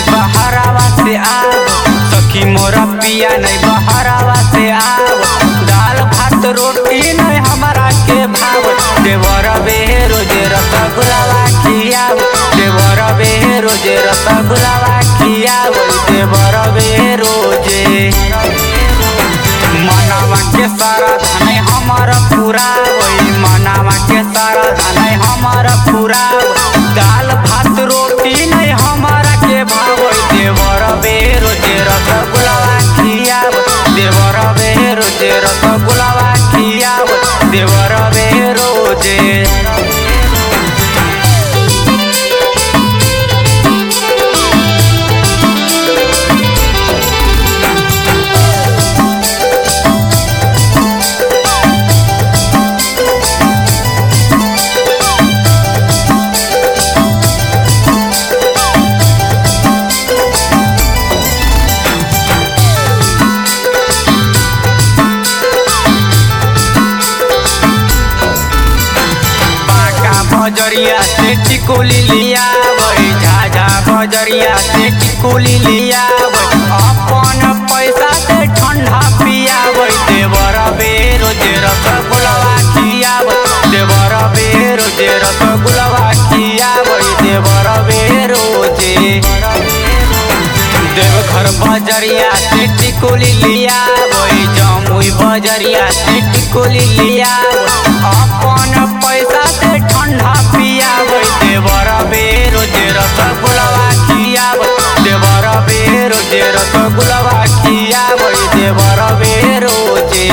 नहीं बहरावा से आव सखी मोरा पिया नहीं बहरावा से आव दाल भात रोटी नहीं हमारा के भाव देवर बे रोजे रसगुल्लावा खियाव देवर बे रोजे रसगुल्लावा खियाव देवर बे रोजे मनावा के सारा धन हमार पूरा वही मनावा के सारा धन हमार पूरा दाल भात रोटी नहीं हमारा के भाव देवर बे रोजे रसगुल्लावा खियाव देवर बे रोजे रसगुल्लावा खियाव देवर बे रोजे बाका बजरिया से टिकोली लिया वही झाझा बजरिया से टिकोली लिया वही अपन पैसा से ठंडा पिया वही देवर बे रोजे रसगुल्लावा खिया देवर बे रोजे रसगुल्लावा खिया वही देवर बे रोजे देवघर बजरिया से टिकोली लिया वही जमुई बजरिया से टिकोली लिया अपन पैसा से ठंडा पिया वही देवर बे रोजे रसगुल्लावा खिया देवर बे रोजे रसगुल्लावा खिया वही देवर बे रोजे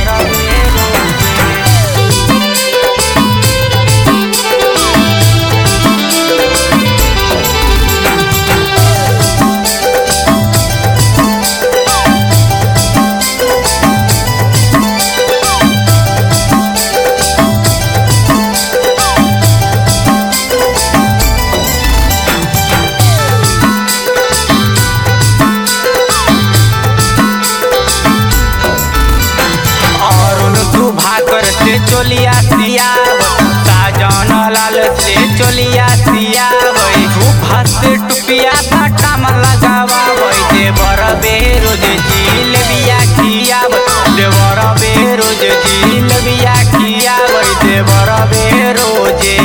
अरुण सुभाकर से चोलिया सियाव साजन लाल से चोलिया सियाव सुभा से टुपिया बाटाम लगावा वही देवर बेरोज जिलबिया खियाव देवर बेरोज जिलबिया खियाव देवर बेरोजे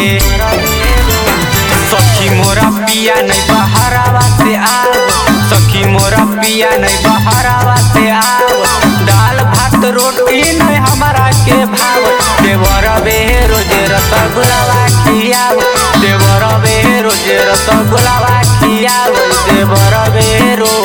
सखी मोरा पिया नहीं बहरावा से आव सखी मोरा पिया नहीं बहरावा से आव दाल भात रोटी नहीं हमारा के भाव देवर बे रोजे रसगुल्लावा खियाव देवर बे रोजे रसगुल्लावा खियाव देवर बे रोजे